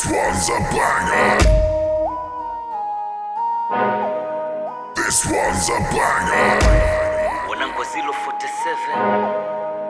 This one's a banger. This one's a banger. wanangu zilo 47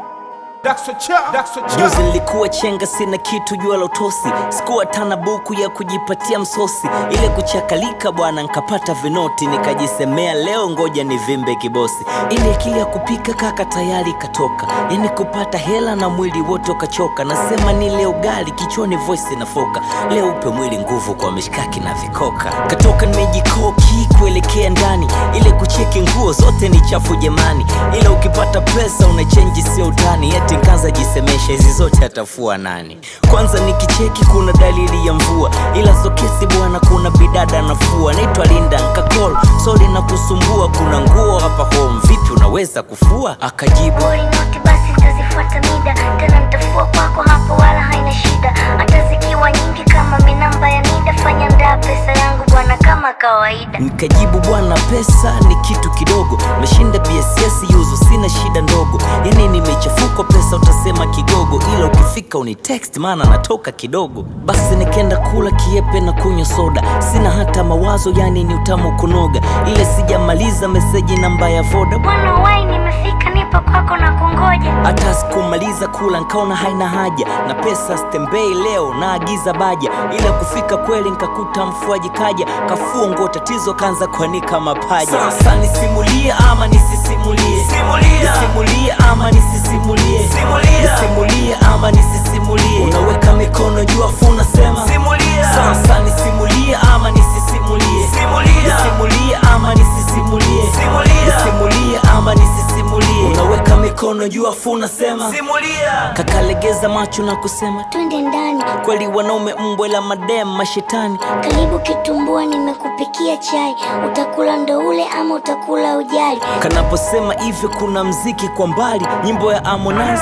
Juzi juzi nilikuwa chenga sina kitu jua la utosi sikuwa tana buku ya kujipatia msosi ile kuchakalika bwana nkapata vinoti nikajisemea leo ngoja ni vimbe kibosi ile akili ya kupika kaka tayari katoka yani kupata hela na mwili wote ukachoka nasema ni leo gali kichwani voice inafoka leo upe mwili nguvu kwa mishkaki na vikoka katoka nimejikoki kuelekea ndani ile kucheki nguo zote ni chafu jamani ila ukipata pesa unachenji sio utani eti nkaza jisemesha hizi zote atafua nani kwanza nikicheki kuna dalili ya mvua ila sokesi bwana kuna bidada nafua naitwa linda nkakol sori na kusumbua kuna nguo hapa home vipi unaweza kufua akajibu Boy noti basi nitazifuata mida tena nitafua kwako hapo wala haina shida hata zikiwa nyingi kama minamba ya nida fanya ndaa pesa yangu bwana kama kawaida nikajibu bwana pesa ni kitu kidogo meshinda bss yuzu sina shida ndogo yani nimechafuka pesa utasema kigogo ila ukifika uni text maana natoka kidogo basi nikenda kula kiepe na kunywa soda sina hata mawazo yani ni utamu kunoga ile sijamaliza meseji namba ya voda bwana wai nimefika nipo kwako na kungoja hata sikumaliza kula nkaona haina haja na pesa stembei leo naagiza baja ila kufika kweli nkakuta mfuaji kaja kafua nguo tatizo kanza kuanika mapaja sasa nisimulie ama nisisimulie nisimulie ama nisisimulie nisimulie ama nisisimulie unaweka mikono juu afu unasema sasa nisimulie ama nisisimulie nisimulie ama nisisimulie nisimulie ama nisisimulie unaweka mikono juu afu unasema kakalegeza macho na kusema twende ndani kweli wanaume mbwe la madem mashetani karibu kitumbua nimekupikia chai utakula ndo ule ama utakula ujali kanaposema hivyo kuna mziki kwa mbali nyimbo ya Harmonize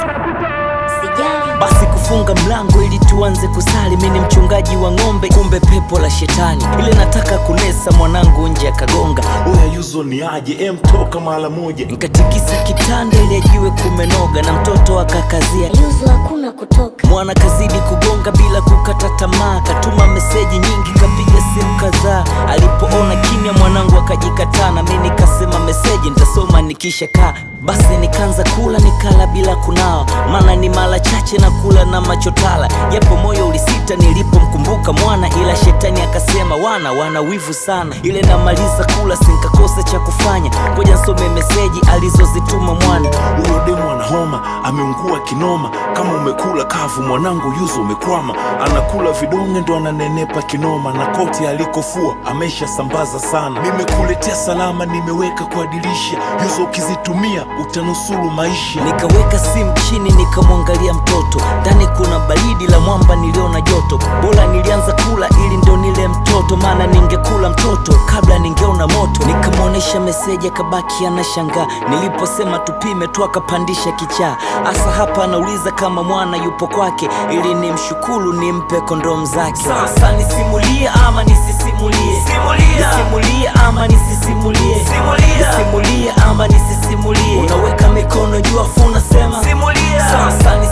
sijali basi kufunga mlango ili tuanze kusali mi ni mchungaji wa ng'ombe kumbe pepo la shetani ile nataka kunesa mwanangu nje akagonga Oya yuzo ni aje em toka mara moja nkatikisa kitanda ili ajiwe kumenoga na mtoto akakazia yuzu hakuna kutoka mwana kazidi kugonga bila kukata tamaa katuma meseji nyingi kapiga simu kadhaa alipoona kimya mwanangu akajikataa na mi nikasema meseji nitasoma nikisha kaa basi nikaanza kula nikala bila kunawa maana ni mara chache na kula na machotala japo moyo ulisita nilipomkumbuka mwana ila shetani akasema wana wana wivu sana ile namaliza kula sinkakosa cha kufanya ngoja nsome meseji alizozituma mwana huyo demu ana homa ameungua kinoma kama umekula kavu mwanangu yuzo umekwama anakula vidonge ndo ananenepa kinoma na koti alikofua amesha sambaza sana nimekuletea salama nimeweka kwa dirisha yuzo ukizitumia utanusuru maisha nikaweka simu chini nikamwangalia mtoto ndani kuna baridi la mwamba niliona joto bora nilianza kula ili ndo nile mtoto maana ningekula mtoto kabla ningeona moto nikamwonyesha meseji akabaki anashangaa niliposema tupime tu akapandisha kichaa hasa hapa anauliza kama mwana yupo kwake ili nimshukuru nimpe kondom zake sasa nisimulie ama nisisimulie nisimulie ama nisisimulie nisimulie ama nisisimulie unaweka mikono juu afu unasema sasa